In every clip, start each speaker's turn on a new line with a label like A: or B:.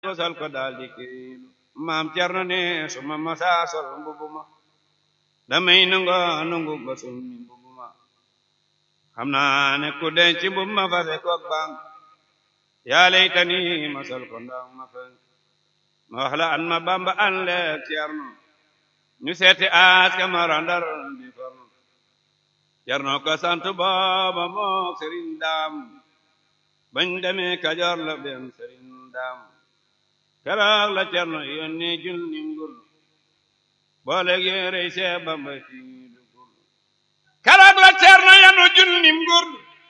A: ko sol ko daal di kiilu maam Cerno ne suma masaa sol mbubu ma damay nango nangu ba summi mbubu ma xam naa ne ku denc mbubu ma fase koog bang yaa laytani ma sol ko ndaw ma fa ma wax la an ma bamba an leeg Cerno ñu seeti aas ka ma randar bi fornu Cerno ko sant booba mook sëriñ daam bañ demee Kajoor la dem sëriñ daam keroog la Cerno yónni junni ngur boole yéerey see bamba ci dugul keroog la Cerno yanu junni ngur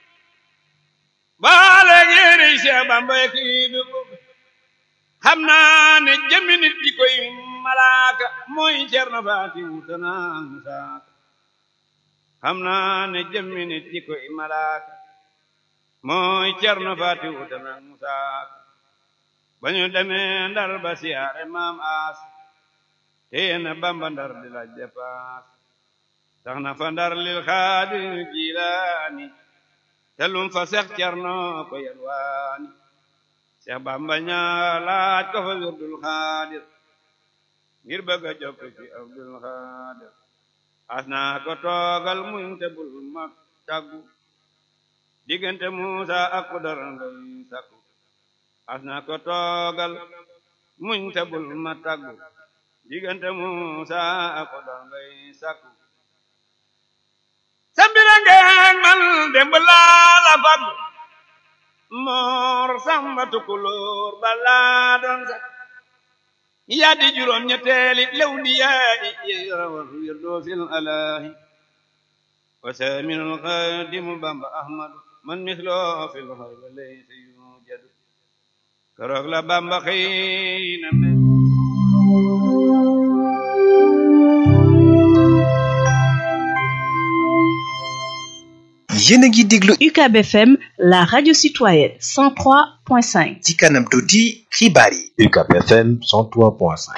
A: boole yéerey see bamba ci dugul xam naa ne jëmmi nit di koy malaaka mooy Cerno faati wutana musaaka xam naa ne jëmmi nit di koy malaaka mooy Cerno faati wutana musaaka ba ñu demee ndar ba siyaare maam aas téye na bamba ndar di laaj dépaas tax na fa ndar lil xaadir jilaani te lum fa seex Cerno ko yelwaani seex bamba ñaa laaj ko fa wirdul xaadir ngir bëgg a jokk ci abdul xaadir as naa ko toogal muñ te bul ma tàggu diggante muusa ak ku dara ngay sakku as naa ko toogal muñ te bul ma tàggu diggante muusa ak ku dara ngay sakku sambira ngeen man demb laa la faggu moor samba tukulóor balaa doon sax yaa di juróom ñetteeli lew di yaayi yeerawal wirdoo fil alaahi wa saaminul xaadimu bamba ahmadu man misloo fil xayba laysa yujadu keroog la bamba xëy na me
B: yéen a ngi déglu
C: UCAB FM la radio citoyenne 103.5
B: ci kanam tuuti xibaar yi
D: UCAB FM 103.5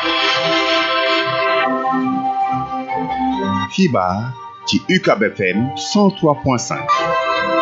E: xibaar ci UCAB FM 103.5